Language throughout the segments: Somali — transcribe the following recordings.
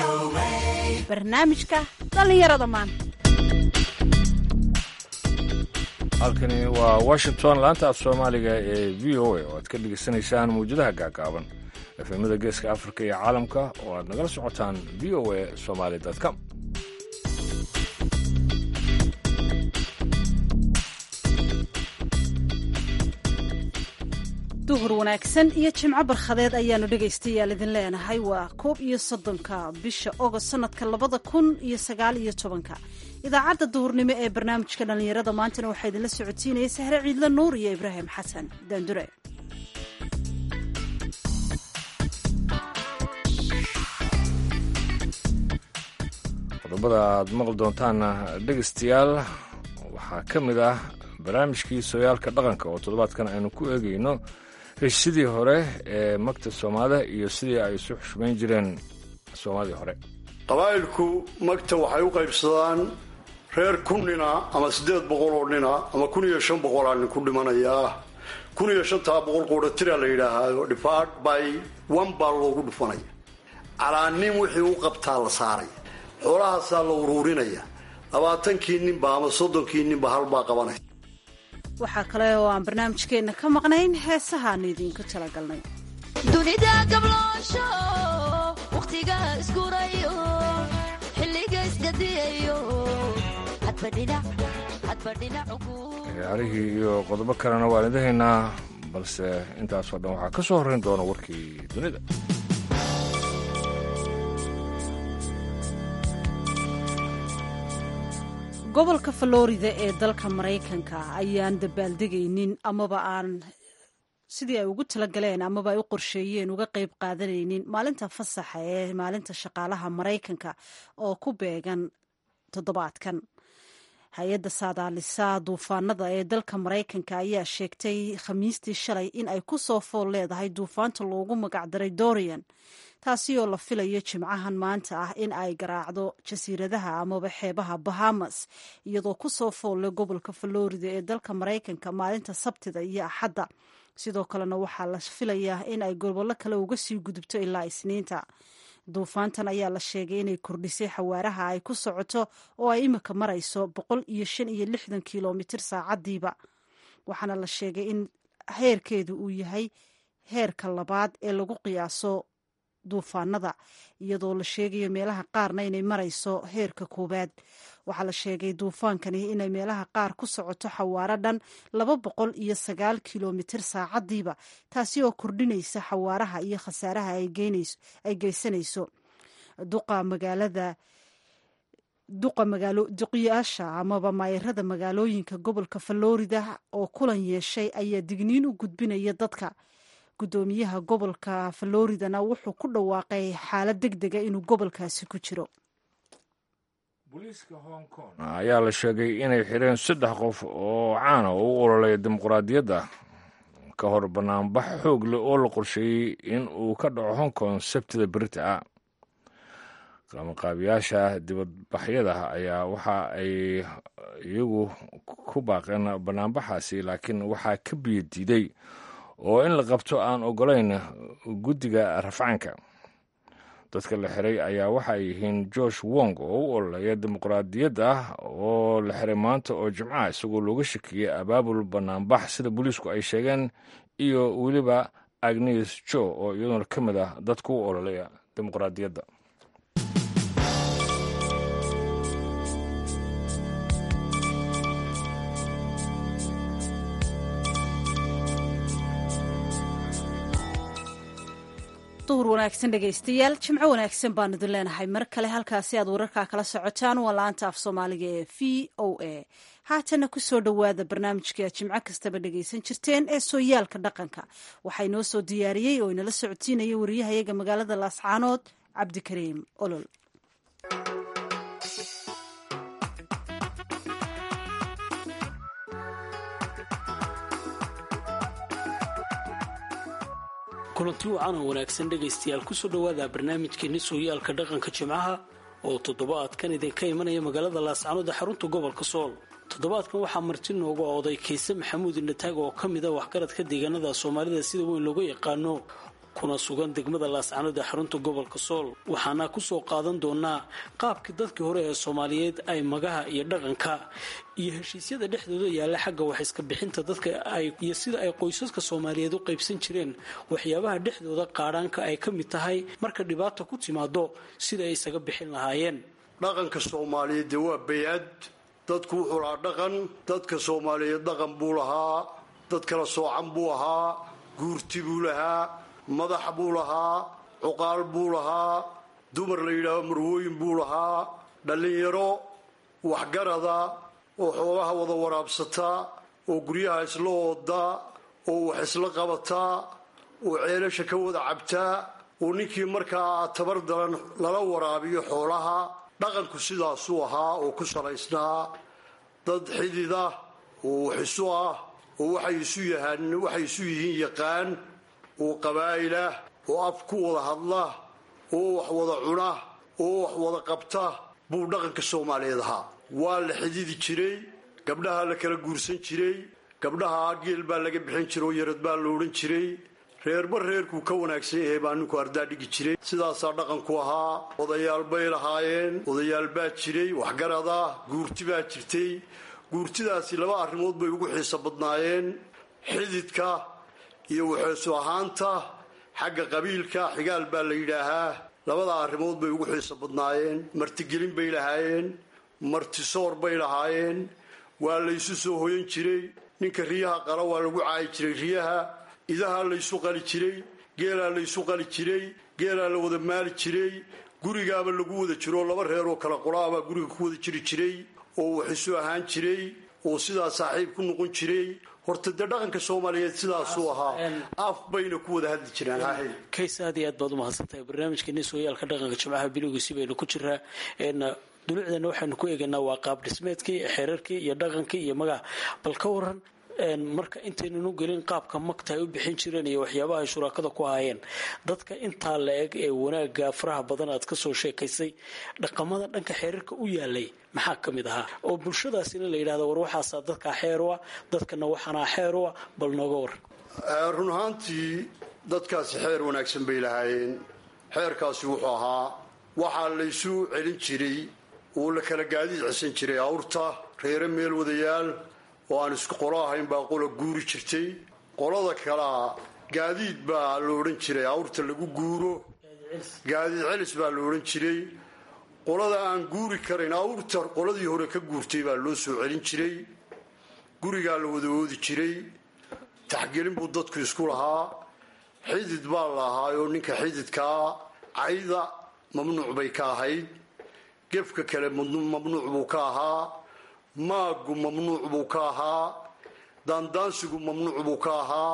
barnaamijka dhallinyarada maanta halkani waa washington laanta af soomaaliga ee v o a oo aad ka dhegaysanaysaan mawjadaha gaagaaban efemada geeska afrika iyo caalamka oo aad nagala socotaan v o a somaly com duhur wanaagsan iyo jimco barkhadeed ayaanu dhegaystayaal idin leenahay waa koob iyo soddonka bisha ogost sanadka labada kun iyo sagaal iyo tobanka idaacadda duhurnimo ee barnaamijka dhallinyarada maantana waxaa idinla socotiinaya sahre ciidle nuur iyo ibraahim xasan daandure qodobada aad maqli doontaanna dhegaystayaal waxaa ka mid ah barnaamijkii sooyaalka dhaqanka oo toddobaadkan aynu ku eegayno heshisidii hore ee magta soomaalida iyo sidii ay isu xushmayn jireen soomaalidii hore qabaa'ilku magta waxay u qaybsadaan reer kun nina ama siddeed boqol oo nina ama kun iyo shan boqolaa nin ku dhimanayaa kun iyo shantaa boqol quudhatiraa la yidhaahaayo dhifaad by one baa loogu dhufanaya calaa nin wixii u qabtaa la saaray xoolahaasaa la uruurinaya labaatankii ninba ama soddonkii ninba halbaa qabanaya waxaa kale oo aan barnaamijkeenna ka maqnayn heesahaanu idiinku talagalnay dunida gabloosho wakhtiga isgurayo xilliga isgadiyayo ciyaarihii iyo qodobo kalena waan idahaynaa balse intaasoo dhan waxaa ka soo horrayn doona warkii dunida gobolka florida ee dalka maraykanka ayaan dabaaldegaynin amaba aan sidii ay ugu talagaleen amaba ay u qorsheeyeen uga qayb qaadanaynin maalinta fasaxa ee maalinta shaqaalaha maraykanka oo ku beegan toddobaadkan hay-adda saadaalisa duufaanada ee dalka maraykanka ayaa sheegtay khamiistii shalay in ay ku soo fool leedahay duufaanta loogu magacdaray dorian taasi oo la filayo jimcahan maanta ah in ay garaacdo jasiiradaha amaba xeebaha bahamas iyadoo ku soo foolle gobolka florida ee dalka maraykanka maalinta sabtida iyo axadda sidoo kalena waxaa la filayaa in ay gobollo kale uga sii gudubto ilaa isniinta duufaantan ayaa la sheegay inay kordhisay xawaaraha ay ku socoto oo ay imika marayso boqol iyo shan iyo lixdan kilomitir saacadiiba waxaana la sheegay in heerkeedu uu yahay heerka labaad ee lagu qiyaaso duufaanada iyadoo la sheegayo meelaha qaarna inay marayso heerka koowaad waxaa la sheegay duufaankani inay meelaha qaar ku socoto xawaaro dhan laba boqol iyo sagaal kilomitir saacadiiba taasi oo kordhinaysa xawaaraha iyo khasaaraha ay geysanayso duqa magaalada duqa magaalo duqiyaasha amaba maayarada magaalooyinka gobolka florida oo kulan yeeshay ayaa digniin u gudbinaya dadka guddoomiyaha gobolka floridana wuxuu ku dhawaaqay xaalad deg dega inuu gobolkaasi ku jiro booliiska hong kong ayaa la sheegay inay xireen saddex qof oo caana oo u ololaya dimuqraadiyadda ka hor banaanbax xoog leh oo la qorsheeyey in uu ka dhaco hong kong sabtida berita ah qabanqaabiyaasha dibadbaxyada ayaa waxa ay iyagu ku baaqeen banaanbaxaasi laakiin waxaa ka biyo diiday oo in la qabto aan ogolayn guddiga rafcaanka dadka la xiray ayaa waxay yihiin josh wong oo u ololaya dimuqraadiyadda oo la xiray maanta oo jimcaha isagoo looga shakiyey abaabul banaanbax sida booliisku ay sheegeen iyo weliba agnes jo oo iyaduna ka mid ah dadka u ololaya dimuqraadiyadda duhur wanaagsan dhegaystayaal jimco wanaagsan baan idin leenahay mar kale halkaasi aad wararkaa kala socotaan waa la-anta af soomaaliga ee v o a haatana kusoo dhowaada barnaamijka aad jimco kastaba dhegaysan jirteen ee sooyaalka dhaqanka waxaa inoo soo diyaariyey oo inala socodsiinaya wariyahayaga magaalada laascaanood cabdikariim olol kulanti wacan oo wanaagsan dhegaystayaal kusoo dhowaada barnaamijkeeni sooyaalka dhaqanka jimcaha oo toddobaadkan idinka imanaya magaalada laascanood ee xarunta gobolka sool toddobaadkan waxaa marti nooga ooday kayse maxamuud indhataag oo ka mid a waxgaradka deegaanada soomaalida sida weyn looga yaqaano kuna sugan degmada laascanood ee xarunta gobolka sool waxaana kusoo qaadan doonaa qaabkii dadkii hore ee soomaaliyeed ay magaha iyo dhaqanka iyo heshiisyada dhexdooda yaalla xagga wax iska bixinta dadka iyo sida ay qoysaska soomaaliyeed u qaybsan jireen waxyaabaha dhexdooda qaadhaanka ay ka mid tahay marka dhibaata ku timaado sida ay isaga bixin lahaayeen dhaqanka soomaaliyeed dee waa bay-ad dadku wuxuu lahaa dhaqan dadka soomaaliyeed dhaqan buu lahaa dad kala soocan buu ahaa guurti buu lahaa madax buu lahaa cuqaal buu lahaa dumar la yidhaahdo marwooyin buu lahaa dhallinyaro waxgarada oo xoogaha wada waraabsataa oo guryaha isla oodaa oo wax isla qabataa oo ceelasha ka wada cabtaa oo ninkii markaa tabar daran lala waraabiyo xoolaha dhaqanku sidaasuu ahaa oo ku salaysnaa dad xidida oo wax isu ah oo waxay isu yahaan waxay isu yihiin yaqaan oo qabaa'ilah oo af ku wada hadla oo wax wada cuna oo wax wada qabta buu dhaqanka soomaaliyeed ahaa waa la xididi jiray gabdhaha la kala guursan jiray gabdhaha geel baa laga bixin jiray oo yarad baa la odhan jiray reerba reerkuu ka wanaagsan yahay baa ninku ardaa dhigi jiray sidaasaa dhaqanku ahaa odayaal bay lahaayeen odayaal baa jiray waxgarada guurti baa jirtay guurtidaasi laba arrimood bay ugu xiiso badnaayeen xididka iyo waxeesu ahaanta xagga qabiilka xigaal baa la yidhaahaa labada arrimood bay ugu xiiso badnaayeen martigelin bay lahaayeen martisoor bay lahaayeen waa laysu soo hoyan jiray ninka riyaha qala waa lagu caayi jiray riyaha idahaa laysu qali jiray geelaa laysu qali jiray geelaa la wada maali jiray gurigaaba lagu wada jiro laba reeroo kala qolaabaa guriga ku wada jiri jiray oo wax isu ahaan jiray oo sidaa saaxiib ku noqon jiray horta dee dhaqanka soomaaliyeed sidaasuu ahaa af bayna ku wada hadli jiraan kays aad iyo aad baad umahadsantahay barnaamijkeeni sooyaalka dhaqanka jimcaha bilowgiisi baynu ku jiraa dulucdeena waxaynu ku eegaynaa waa qaab dhismeedkii xeerarkii iyo dhaqankii iyo magaca bal ka waran marka intaynanu gelin qaabka magta ay u bixin jireen iyo waxyaabaha ay shuraakada ku ahaayeen dadka intaa la eg ee wanaaga faraha badan aad kasoo sheekaysay dhaqamada dhanka xeerarka u yaalay maxaa ka mid ahaa oo bulshadaasina la yidhahda war waxaasaa dadkaa xeer u ah dadkana waxaanaa xeer u ah bal nooga waran run ahaantii dadkaasi xeer wanaagsan bay lahaayeen xeerkaasi wuxuu ahaa waxaa laysu celin jiray oo la kala gaadiid cisan jiray awrta reere meel wadayaal oo aan isku qolo ahayn baa qola guuri jirtay qolada kalea gaadiid baa la odhan jiray awrta lagu guuro gaadiid celis baa la odhan jiray qolada aan guuri karayn awrta qoladii hore ka guurtay baa loo soo celin jiray gurigaa la wada oodi jiray taxgelin buu dadku isku lahaa xidid baa la ahaa oo ninka xididkaa cayda mamnuuc bay ka ahayd gefka kale mamnuuc buu ka ahaa maagu mamnuuc buu ka ahaa daandaansigu mamnuuc buu ka ahaa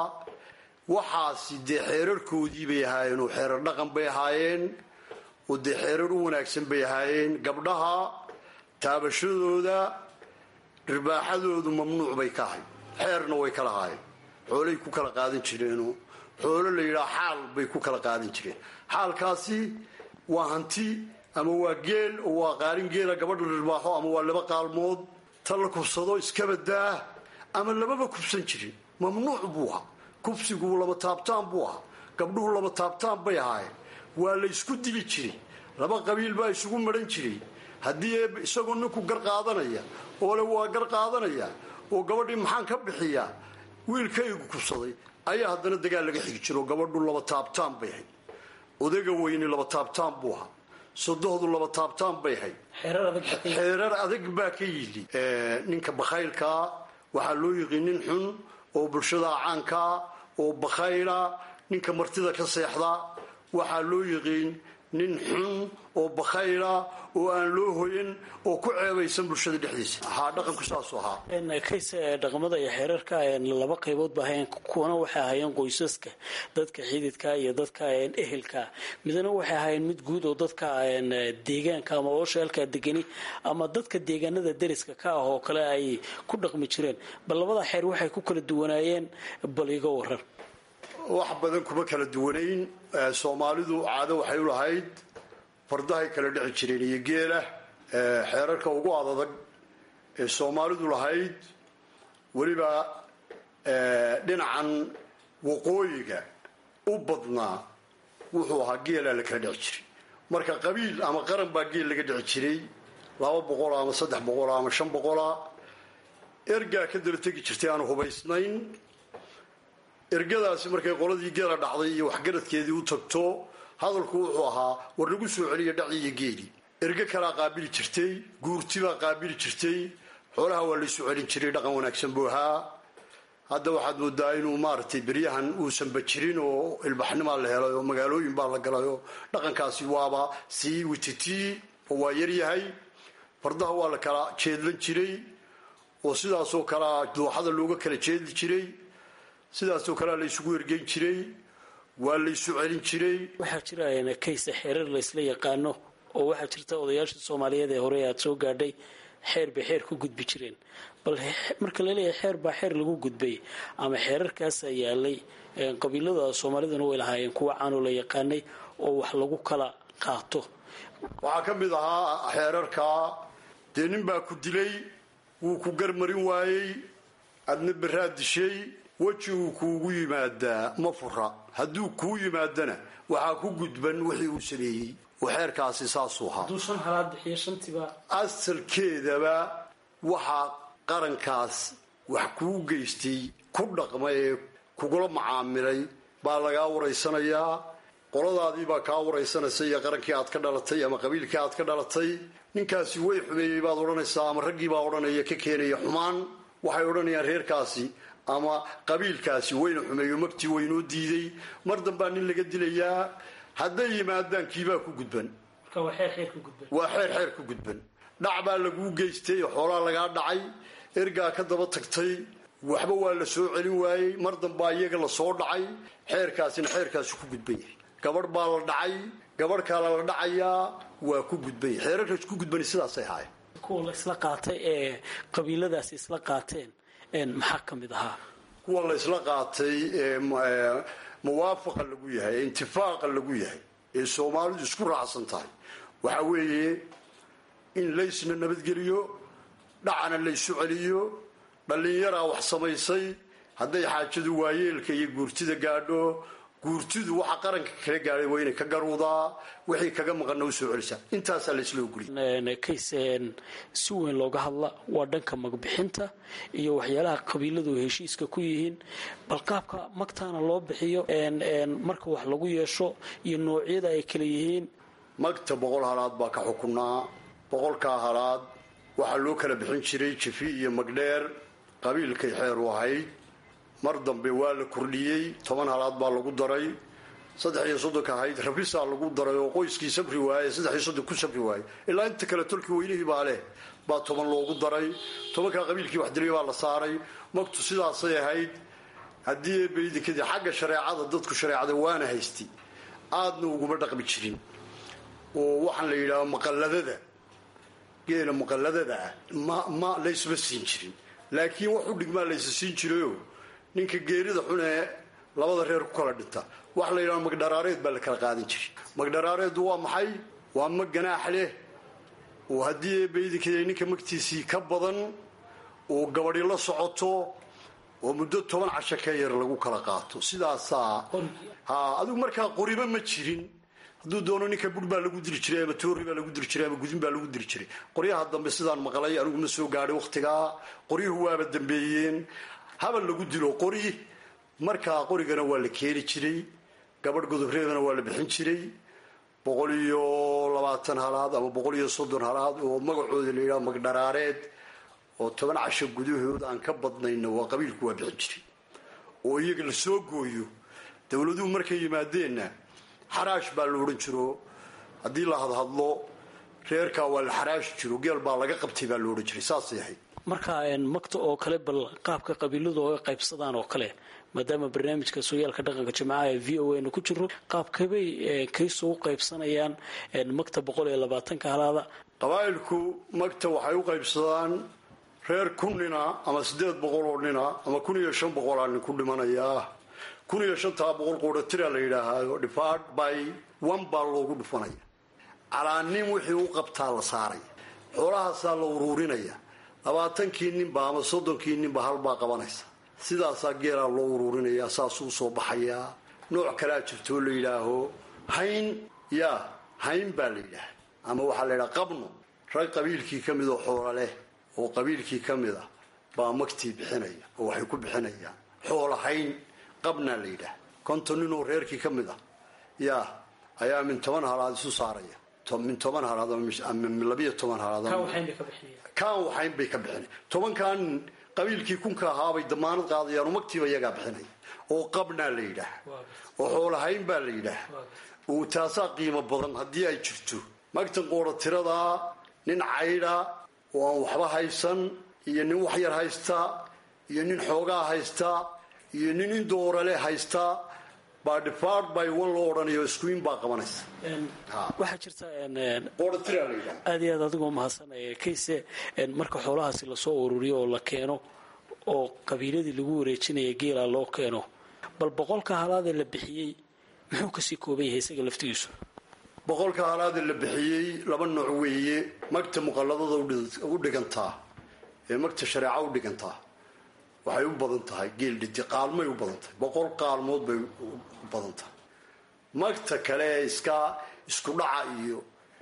waxaasi dee xeerarkoodii bay ahaayeen oo xeerar dhaqan bay ahaayeen oo dee xeerar u wanaagsan bay ahaayeen gabdhaha taabashadooda ribaaxadoodu mamnuuc bay ka ahayd xeerna way ka lahaayeen xoolay ku kala qaadan jireenoo xoolo la yidhaha xaal bay ku kala qaadan jireen xaalkaasi waa hanti ama waa geel oo waa qaalin geela gabadha ribaaxo ama waa laba qaalmood ta la kubsado iskabadaa ama lababa kubsan jirin mamnuuc buu ahaa kubsigu laba taabtaan buu ahaa gabdhuhu laba taabtaan bay ahaayeen waa la ysku dili jiray laba qabiil baa isugu maran jiray haddii isagoo ninku gar qaadanaya oo le waa gar qaadanaya oo gabadhii maxaan ka bixiyaa wiilkaygu kubsaday ayaa haddana dagaal laga xigi jiro gabadhu laba taabtaan bay ahayd odayga weyni laba taabtaan buu ahaa sodohdu laba taabtaan bay ahayd xeerar adag baa ka yidhi ninka bakhaylkaa waxaa loo yiqiin nin xun oo bulshada caankaa oo bakhayla ninka martida ka seexda waxaa loo yiqiin nin xun oo bakhayla oo aan loo hoyan oo ku ceebaysan bulshada dhexdiisa haa dhaqanku saasuu ahaa kayse dhaqamada iyo xeerarka laba qaybood ba ahayn kuwana waxay ahaayeen qoysaska dadka xididka iyo dadka ehelka midna waxay ahaayeen mid guud oo dadka deegaanka ama oosheelka degani ama dadka deegaanada deriska ka ah oo kale ay ku dhaqmi jireen bal labada xeer waxay ku kala duwanaayeen bal iga waran wax badan kuma kala duwanayn soomaalidu caado waxay u lahayd fardahay kala dhici jireen iyo geela xeerarka ugu adadag ee soomaalidu lahayd weliba dhinacan waqooyiga u badnaa wuxuu ahaa geelaa la kala dhici jiray marka qabiil ama qaran baa geel laga dhici jiray laba boqola ama saddex boqola ama shan boqola ergaa ka daba tegi jirtay aanu hubaysnayn ergadaasi markay qoladii geela dhacday iyo waxgaradkeedii u tagto hadalku wuxuu ahaa war lagu soo celiya dhaci iyo geeli erge kalaa qaabili jirtay guurtibaa qaabili jirtay xoolaha waa laysu celin jiray dhaqan wanaagsan buu ahaa hadda waxaad moodaa inuu maaragtay beryahan uusanba jirin oo ilbaxnimaa la helay oo magaalooyin baa la galay oo dhaqankaasi waaba sii wititii oo waa yaryahay fardaha waa la kala jeedlan jiray oo sidaasoo kalea dooxada looga kala jeedli jiray sidaasoo kalea la ysugu ergeyn jiray waa laysu celin jiray waxaa jira kaysa xeerar laysla yaqaano oo waxaa jirta odayaashii soomaaliyeed ee hore aad soo gaadhay xeer bay xeer ku gudbi jireen bal marka laleeyahay xeer baa xeer lagu gudbay ama xeerarkaasaa yaalay qabiilada soomaaliduna way lahaayeen kuwa caanoo la yaqaanay oo wax lagu kala qaato waxaa ka mid ahaa xeerarkaa dee nin baa ku dilay wuu ku garmarin waayey adna beraad dishay weji uu kuugu yimaadaa ma fura hadduu kuu yimaadana waxaa ku gudban wixii uu sameeyey oo xeerkaasi saasuu ahaa asalkeedaba waxaa qarankaas wax kuu geystay ku dhaqma ee kugula macaamilay baa lagaa waraysanayaa qoladaadii baa kaa waraysanaysa iyo qarankii aad ka dhalatay ama qabiilkii aad ka dhalatay ninkaasi way xumeeyey baad odhanaysaa ama raggii baa odhanaya ka keenaya xumaan waxay odhanayaan reerkaasi ama qabiilkaasi wayna xumeeyo magtii waynoo diiday mar dambaa nin laga dilayaa hadday yimaadaan kiibaa ku gudban waa xeer xeer ku gudban dhac baa laguu geystay xoolaa lagaa dhacay ergaa ka daba tagtay waxba waa la soo celin waayey mar dambaa iyaga la soo dhacay xeerkaasina xeerkaasu ku gudban yahay gabadh baa la dhacay gabadh kaala la dhacayaa waa ku gudban yahay xeerarkaas ku gudbani sidaasay ahaayeen kuwa la isla qaatay ee qabiiladaasi isla qaateen maxaa ka mid ahaa kuwa la isla qaatay ee muwaafaqa lagu yahay ee intifaaqa lagu yahay ee soomaalidu isku raacsan tahay waxaa weeye in laysna nabadgeliyo dhacana laysu celiyo dhallinyaraa wax samaysay hadday xaajadu waayeelka iyo guurtida gaadho guurtidu waxa qaranka kala gaadhay waa inay ka garuudaa wixii kaga maqanna u soo celisaa intaasaa laysla ogoliy kays si weyn looga hadla waa dhanka magbixinta iyo waxyaalaha qabiiladu heshiiska ku yihiin bal qaabka magtaana loo bixiyo marka wax lagu yeesho iyo noocyada ay kala yihiin magta boqol halaad baa ka xukunaa boqolkaa halaad waxaa loo kala bixin jiray jifi iyo magdheer qabiilkay xeer u ahayd mar dambe waa la kordhiyey toban halaad baa lagu daray saddex iyo soddonka ahayd rabisaa lagu daray oo qoyskii sabri waaye saddex iyo soddon ku sabri waaye ilaa inta kale tolkii weynihii baa leh baa toban loogu daray tobankaa qabiilkii wax dilay baa la saaray magtu sidaasay ahayd haddii eebaydikadii xagga shareecada dadku shareecada waana haystay aadna uguma dhaqmi jirin oo waxaan la yidhaha maqalladada geela muqalladada ah ma ma laysma siin jirin laakiin wax u dhigmaa laysa siin jirayoo ninka geerida xun ee labada reer ku kala dhinta waxa la yidhaha magdharaareed baa la kala qaadan jiray magdharaareeddu waa maxay waa mag ganaax leh oo haddii eebaydinkeeda ninka magtiisii ka badan oo gabadhi la socoto oo muddo toban casho ka yar lagu kala qaato sidaasaa ha adigu markaa qoriba ma jirin hadduu doono ninka bur baa lagu diri jiray ama toori baa lagu diri jiray ama gudin baa lagu diri jiray qoryaha dambe sidaan maqlay anigu ma soo gaadhay wakhtigaa qoryuhu waaba dambeeyeen habal lagu dilo qori markaa qorigana waa la keeni jiray gabadh godobreedana waa la bixin jiray boqol iyo labaatan halaad ama boqol iyo soddon halaad oo magacooda la yidhaha magdharaareed oo toban casho gudahood aan ka badnayna waa qabiilku waa bixin jiray oo iyaga la soo gooyo dowladuhu markay yimaadeenna xaraash baa la odhan jiro haddii la hadhadlo reerkaa waa la xaraashi jiro geel baa laga qabtay baa la odhan jiray saasay ahayd marka magta oo kale bal qaabka qabiiladu oga qaybsadaan oo kale maadaama barnaamijka sooyaalka dhaqanka jimcaha ee v o a na ku jiro qaabkabay kayso u qaybsanayaan magta boqol iyo labaatanka halaada qabaa'ilku magta waxay u qaybsadaan reer kun nina ama siddeed boqol oo nina ama kun iyo shan boqolaa nin ku dhimanayaa kun iyo shantaa boqol quudhatiraa la yidhaahaayo dhifaad by one baa loogu dhufanaya calaanin wixii u qabtaa la saaray xoolahaasaa la uruurinaya labaatankii ninba ama soddonkii ninba halbaa qabanaysa sidaasaa geelaa loo uruurinayaa saasuu soo baxayaa nooc kalaa jirto oo la yidhaaho hayn yaa hayn baa la yidhaah ama waxaa la yidhaha qabno rag qabiilkii ka mid oo xoola leh oo qabiilkii ka mid ah baa magtii bixinaya oo waxay ku bixinayaan xoola hayn qabnaa la yidhaah konton nin oo reerkii ka mid ah yaa ayaa min toban halaad isu saaraya min toban halaad ama labiyo toban halaad kaan waxayn bay ka bixinay tobankan qabiilkii kunka ahaabay damaanad qaadayaan magtiiba iyagaa bixinaya oo qabnaa la yidhaah oo xoolahayn baa la yidhaah oo taasaa qiimo badan haddii ay jirto magtan qoora tiradaa nin caydha oo aan waxba haysan iyo nin wax yar haysta iyo nin xoogaa haysta iyo nin indoorale haysta baa dhifaad bay wan loo odhanayo iskuin baa qabanaysa waxaa jirta qoora tiraa la yidhaah aad iyo aad adigoo mahadsanaya kayse marka xoolahaasi lasoo ururiyo oo la keeno oo qabiiladii lagu wareejinaya geela loo keeno bal boqolka halaadee la bixiyey muxuu kasii kooban yahay isaga laftigiisu boqolka halaada la bixiyey laba nooc weeye magta muqalladada u dhigantaa ee magta shareeca u dhigantaa waxay u badan tahay geel dhidi qaalmay u badan tahay boqol qaalmood bay u badan tahay magta kale ee iska isku dhaca iyo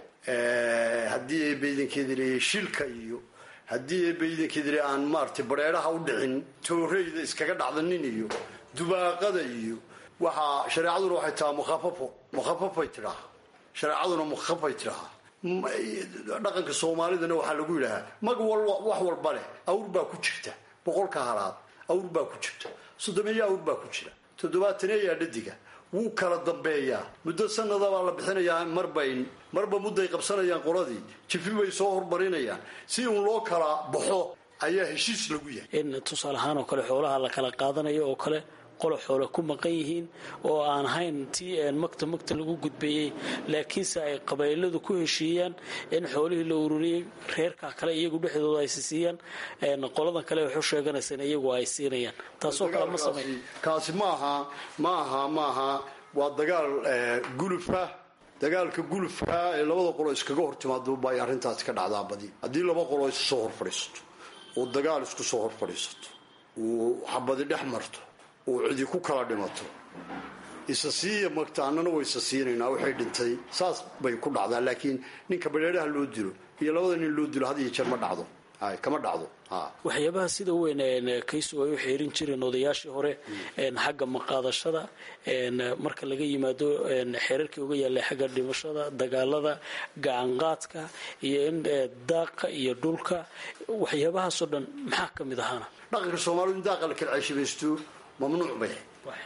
haddii ay baydankeedi leeyahay shilka iyo haddii ay baydankeedi le aan maaratay bareeraha u dhicin tooreyda iskaga dhacdanin iyo dubaaqada iyo waxaa shareecaduna waxay tahaa mukhafafo mukhafafay tidhaaha shareecaduna mukhafay tidhaaha dhaqanka soomaalidana waxaa lagu yidhaahaa mag wax walba leh awr baa ku jirta boqolka halaad awr baa ku jirta soddomeeyo awr bbaa ku jira toddobaataneeyaa dhadiga wuu kala dambeeyaa muddo sanada baa la bixinayaa marbay marba mudday qabsanayaan qoladii jifi bay soo hormarinayaan si uun loo kala baxo ayaa heshiis lagu yahay in tusaale ahaan oo kale xoolaha la kala qaadanayo oo kale qolo xoole ku maqan yihiin oo aan ahayn tii magta magta lagu gudbeeyey laakiinse ay qabayladu ku heshiiyaan in xoolihii la ururiyey reerka kale iyagu dhexdooda ay siisiiyaan qoladan kale waxu sheeganaysaan iyagu ay siinayaan taasoo kale ma samey kaasi maaha maaha maaha waa dagaal gulufa dagaalka gulufka ee labada qolo iskaga hor timaado bay arrintaasi ka dhacdaa badi haddii laba qolo isu soo hor fadhiisato oo dagaal isku soo hor fadhiisato uu xabadi dhex marto uu cidi ku kala dhimato isa siiya magta annana way isa siinaynaa waxay dhintay saas bay ku dhacdaa laakiin ninka badheeraha loo dilo iyo labada nin loo dilo had iyo jeer ma dhacdo kama dhacdo waxyaabaha sida weyn kaysu ay u xeerin jireen odayaashii hore xagga maqaadashada marka laga yimaado xeerarkii uga yaallay xagga dhimashada dagaalada gacanqaadka iyo in daaqa iyo dhulka waxyaabahaasoo dhan maxaa ka mid ahaana dhaqanka soomaalidu in daaqa la kala ceeshabaysto mamnuuc bay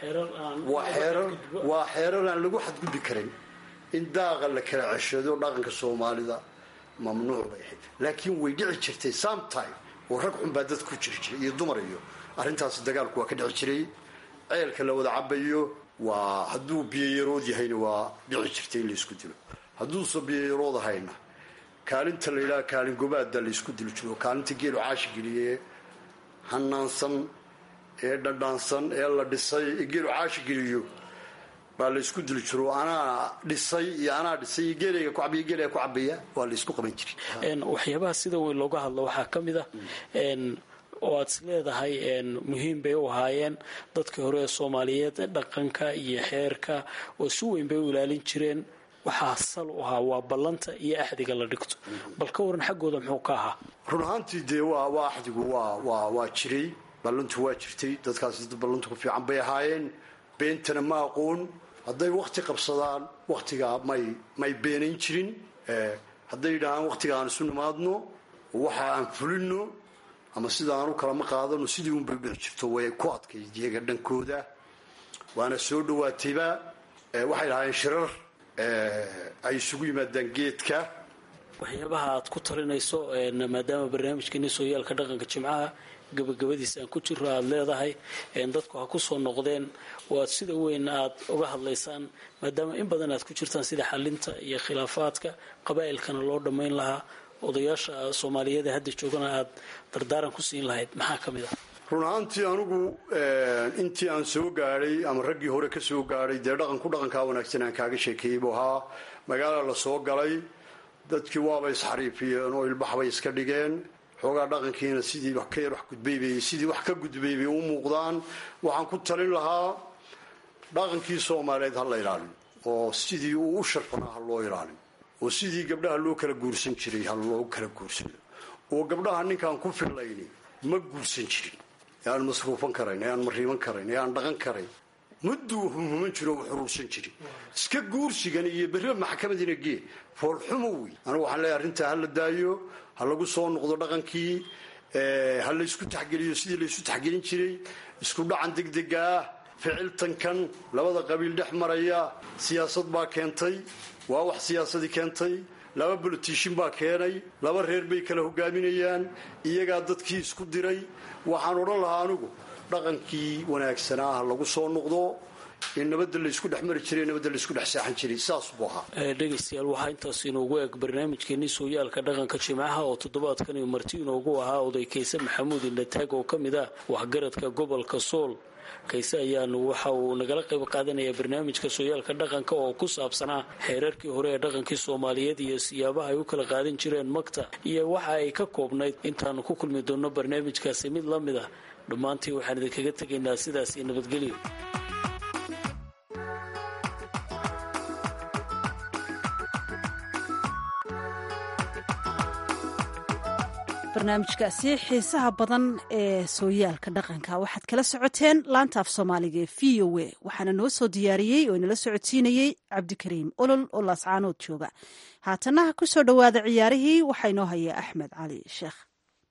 waa xeerar aan lagu xadgudbi karin in daaqa la kala ceshado dhaqanka soomaalida mamnuuc bay ahayd laakiin way dhici jirtay sometime oo rag xun baa dad ku jiri jiray iyo dumar iyo arrintaasi dagaalku waa ka dhici jiray ceelka la wada cabayo waa hadduu biyoyarood yahayna waa dhici jirtay in laysku dilo hadduusa biyoyarood ahayna kaalinta la yidhaha kaalin gobaada laysku dili jiro kaalinta geelu caashi geliye hanaansan ee dhadhaansan ee la dhisay ee geelu caashi geliyo baa laysku dili jiro anaa dhisay iyo anaa dhisay iyo geelayga ku cabiya geelayga ku cabaya waa laysku qaban jiray waxyaabaha sida weyn looga hadlo waxaa ka mid ah oo aad is leedahay muhiim bay u ahaayeen dadkii hore ee soomaaliyeed dhaqanka iyo xeerka oo si weyn bay u ilaalin jireen waxaa sal u ahaa waa ballanta iyo axdiga la dhigto bal ka waran xaggooda muxuu ka ahaa run ahaantii dee waa waa axdigu waa waa waa jiray ballantu waa jirtay dadkaasi dad ballantu ku fiican bay ahaayeen beentana ma aqoon hadday wakti qabsadaan waktigaa may may beenayn jirin hadday yidhaahaan waktiga aan isu nimaadno waxa aan fulino ama sida aan u kalama qaadano sidii unbay u dhici jirto way ku adkayd iyaga dhankooda waana soo dhawaatayba waxay lahaayeen shirar ay isugu yimaadaan geedka waxyaabaha aad ku talinayso maadaama barnaamijkeeni sooyaalka dhaqanka jimcaha gabagabadiisa aan ku jiro aada leedahay dadku ha ku soo noqdeen oo aad sida weyn aad uga hadlaysaan maadaama in badan aad ku jirtaan sida xalinta iyo khilaafaadka qabaa'ilkana loo dhammayn lahaa odayaasha soomaaliyeed ee hadda joogana aad dardaaran ku siin lahayd maxaa ka mid ah run ahaantii anigu intii aan soo gaadhay ama raggii hore ka soo gaadhay dee dhaqanku dhaqankaa wanaagsan aan kaaga sheekeeyey buu ahaa magaala la soo galay dadkii waaba isxariifiyeen oo ilbaxbay iska dhigeen xoogaa dhaqankiina sidii wax ka yar wax gudbaybay sidii wax ka gudbay bay u muuqdaan waxaan ku talin lahaa dhaqankii soomaaliyeed ha la ilaaliyo oo sidii uu u sharfanaa ha loo ilaaliyo oo sidii gabdhaha loo kala guursan jiray ha loo kala guursano oo gabdhaha ninkaan ku fillayni ma guursan jirin ee aan masruufan karayn ee aan mariiban karayn ee aan dhaqan karayn mudduu humhuman jiro u xuruursan jirin iska guursigan iyo berriba maxkamadina gee foolxumo wey anigu waxaan leeyahay arrintaa ha la daayo ha lagu soo noqdo dhaqankii ha laysku taxgeliyo sidii laysu taxgelin jiray isku dhacan degdega ah ficiltankan labada qabiil dhex maraya siyaasad baa keentay waa wax siyaasadii keentay laba bolotishin baa keenay laba reer bay kala hogaaminayaan iyagaa dadkii isku diray waxaan odhan lahaa anigu dhaqankii wanaagsanaa ha lagu soo noqdo in nabadda laysku dhex mari jiray nabadda laysku dhex saaxan jiray saas buu ahaa dhegaystayaal waxaa intaas inoogu eeg barnaamijkeenii sooyaalka dhaqanka jimcaha oo toddobaadkan marti inoogu ahaa oday kayse maxamuud indhataag oo ka mid ah waxgaradka gobolka sool kayse ayaanu waxa uu nagala qayb qaadanaya barnaamijka sooyaalka dhaqanka oo ku saabsanaa xeerarkii hore ee dhaqankii soomaaliyeed iyo siyaabaha ay u kala qaadan jireen magta iyo waxa ay ka koobnayd intaanu ku kulmi doonno barnaamijkaasi mid la mid ah dhammaantii waxaan idinkaga tegaynaa sidaas iyo nabadgelyo barnaamijkaasi xiisaha badan ee sooyaalka dhaqanka waxaad kala socoteen laanta af soomaaliga ee v o a waxaana noo soo diyaariyey oo inala socodsiinayey cabdikariim olol oo laascaanood jooga haatana ku soo dhowaada ciyaarihii waxaa inoo haya axmed cali sheekh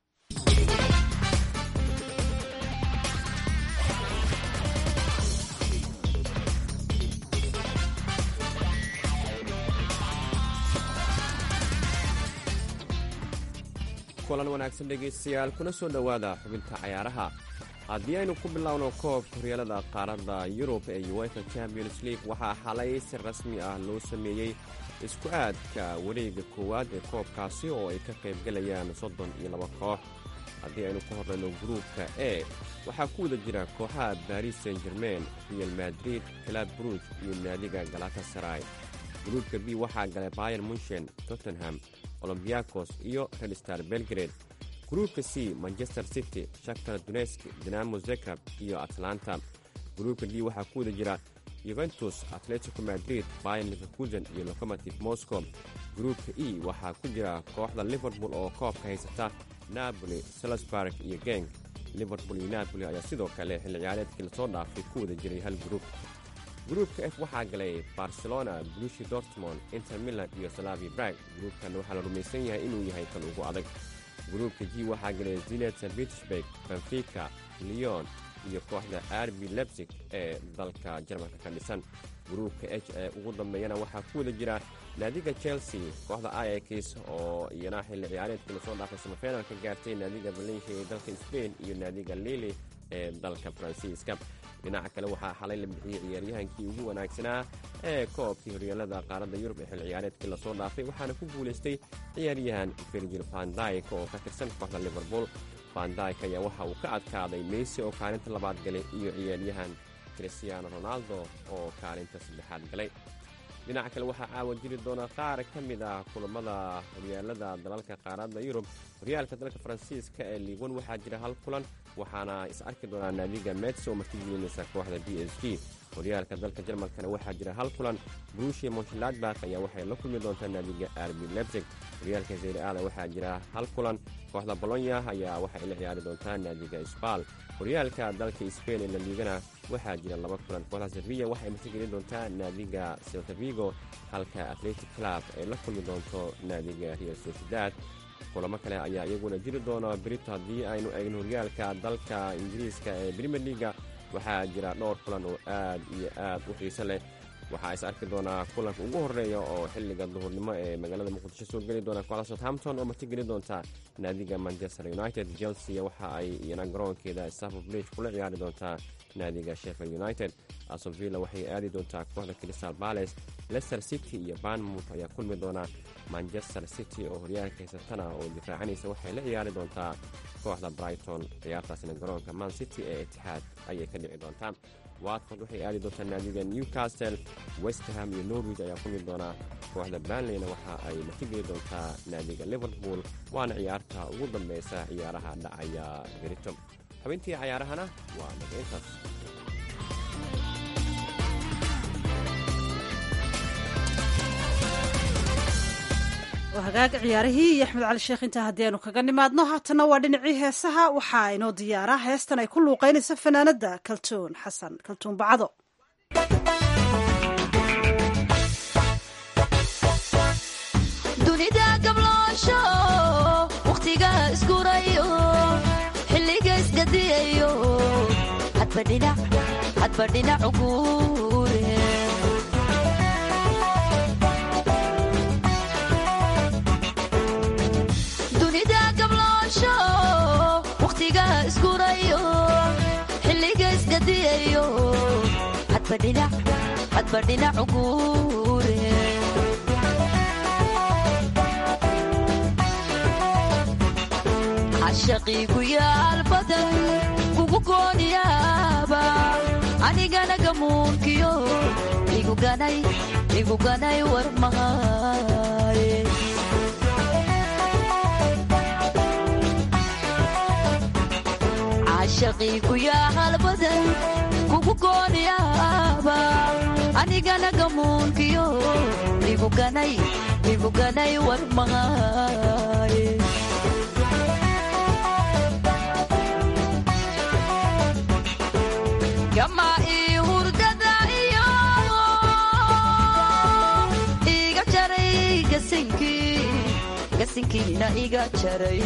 kulan wanaagsan dhegaystayaal kuna soo dhowaada xubinta cayaaraha haddii aynu ku bilowno koobka horyaalada qaaradda yurub ee uefa champions league waxaa xalay si rasmi ah loo sameeyey isku aadka wareegga koowaad ee koobkaasi oo ay ka qaybgalayaan soddon iyo laba koox haddii aynu ka horrayno gruupka e waxaa ku wada jira kooxaha baris saint germain real madrid clab bruj iyo naadiga galatasaray gruupka b waxaa galay bayer munshen tottenham olombiyakos iyo redstar belgrade gruupka c manchester city shaktar dunesk dinamo zekrab iyo atlanta gruupka d waxaa ku wada jira yuventus atletico madrid bayan liverkusen iyo locomotive moscow gruupka e waxaa ku jira kooxda liverpool oo koobka haysata napoli salisburg iyo geng liverpool iyo napoli ayaa sidoo kale xilli ciyaareedkii lasoo dhaafay ku wada jiray hal gruub gruupka f waxaa galay barcelona blushi dortmond inter milan iyo salavi brag gruupkan waxaa la rumaysan yahay inuu yahay kan ugu adag gruupka g waxaa galay zinet st petersburg benfica leon iyo kooxda arbi lebsig ee dalka jarmalka ka dhisan gruupka h ee ugu dambeeyana waxaa ku wada jira naadiga chelsea kooxda iax oo iyana xilli ciyaareedkii lasoo dhaafay samafeynal ka gaartay naadiga valencia ee dalka sbain iyo naadiga lili ee dalka faransiiska dhinaca kale waxaa xalay la bixiyey ciyaaryahankii ugu wanaagsanaa ee koobkii horyaalada qaaradda yurub ee xil ciyaareedkii lasoo dhaafay waxaana ku guulaystay ciyaaryahan virgil vandyk oo ka tirsan kooxda liverpool vandyk ayaa waxa uu ka adkaaday meysi oo kaalinta labaad galay iyo ciyaaryahan christiaano ronaldo oo kaalinta saddexaad galay dhinaca kale waxaa caawa jiri doona qaar ka mid ah kulammada horyaalada dalalka qaaradda yurub horyaalka dalka faransiiska ee liiwan waxaa jira hal kulan waxaana is arki doonaa naadiga mets oo martigelinaysa kooxda b s g horyaalka dalka jarmalkana waxaa jira hal kulan brushia monchladbak ayaa waxay la kulmi doontaa naadiga arbi lebsig horyaalka zeyreada waxaa jira hal kulan kooxda bolonya ayaa waxay la ciyaari doontaa naadiga sbal horyaalka dalka sbain ee laliigana waxaa jira laba kulan kooxda sevilla waxay martigelin doontaa naadiga seltavigo halka atletic club ay la kulmi doonto naadiga real sociedad kulamo kale ayaa iyaguna jiri doona berito haddii aynu eegno horyaalka dalka ingiriiska ee brimier liga waxaa jira dhowr kulan oo aad iyo aad u xiise leh waxaa is arki doonaa kulanka ugu horeeya oo xilliga duhurnimo ee magaalada muqdisho soo geli doona kooxda southampton oo martigeli doonta naadiga manchester united chelsea waxa ay iyana garoonkeeda stafford bridge kula ciyaari doontaa naadiga sheffield united asovilla waxay aadi doontaa kooxda crystal palace leicester city iyo banmouth ayaa kulmi doona manchester city oo horyaalka haysatana oo difaacanaysa waxay la ciyaari doontaa kooxda brighton ciyaartaasina garoonka man city ee itixaad ayay ka dhici doontaa watford waxay aadi doontaa naadiga newcastle westham iyo norwich ayaa kulmi doonaa kooxda banleyna waxa ay martigeli doontaa naadiga liverpool waana ciyaarta ugu dambeysa ciyaaraha dhacaya berito xubintii cayaarahana waa naga intaas hagaag ciyaarihii iyo axmed cali sheekh intaa haddii aynu kaga nimaadno haatanna waa dhinacii heesaha waxaa inoo diyaara heestan ay ku luuqeynayso fanaanada kaltuun xasan kaltuun bacado dunida gabloosho wakhtiga isgurayo xilliga isgadiyayo hadba dhinac hadba dhinac uguure dunida gabloosho wakhtiga isgurayo xilliga isgadiyayo hadba dhinac hadba dhinac uguure cashaqii ku yaal badan kugu gooniyaaba anigana gamuunkiyo iguganay iguganay war mahaye cashaqii ku yaal badan kugu gooniyaaba anigana gamuunkiyo iguganay iguganay war mahaye gama ii hurdada iyo iga jaray gasinkii gasinkiina iga jaray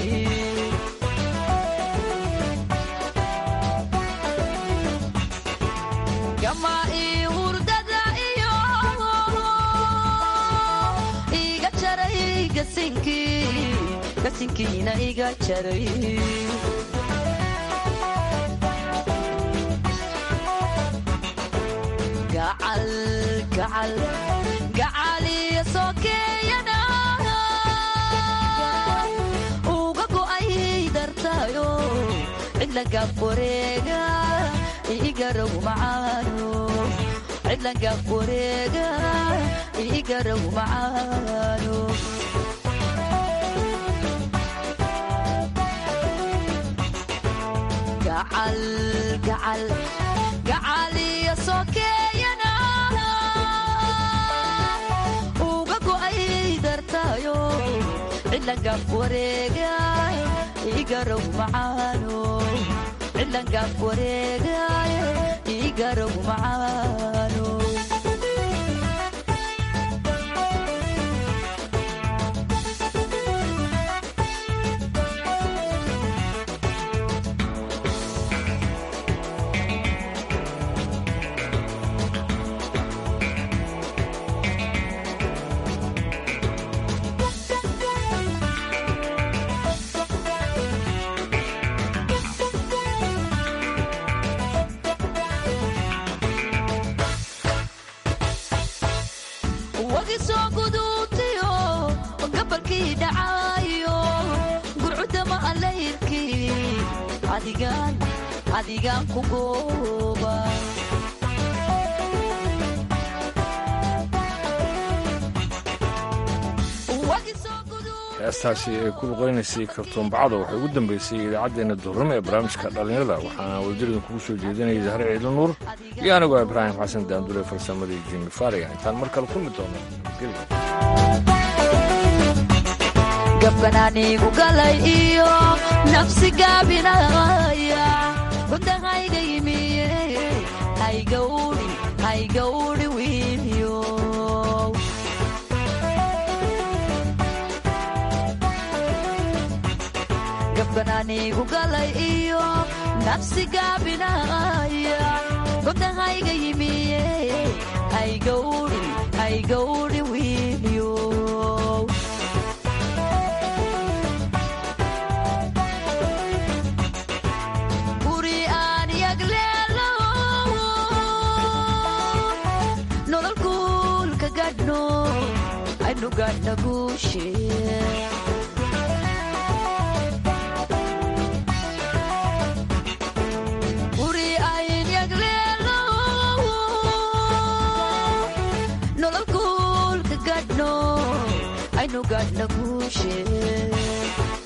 gama ii hurdada iyo iga jaray gasinkii gasinkiina iga jaray gacal gacal gacaliyo sokeeyana uga go'ay dartayo cidlangab wareega igarow macaano cidlangab wareega igarow macaano gacal gacal gacaliyo sokeeyana uga go'ay dartayo cidlangab wareega igarow macaano cidlangab wareega igarow macaano wagi soo guduutiyo gabalkii dhacaayo gurcudama allayrkii adigaan adigaan ku gooba Wagi soo guduutiyo- heestaasi ay ku luqeynaysay kartuun bacdo waxay ugu dambeysay idaacaddeenna duurnimo ee barnaamijka dhallinyarada waxaana wadaridin kugu soo jeedinayay zahre ciidlo nuur iyo anigoo ibraahim xasan daandule farsamadii jimi faariga intaan mar kale kulmi doono nabadgelyo gabkanaanigu galay iyo nafsi gaabinaya gudahayga yimiye haygawdhi haygawdhi wiilyo gabkanaanigu galay iyo nafsi gaabinaya gudahayga yimiye haygawdhi haygawdhi wiilyo guri aan yagleelo nolol kuulka gadhno aynu gadhna guushe guri ayn yagleelo nolol kuulka gadhno aynu gadhna guushe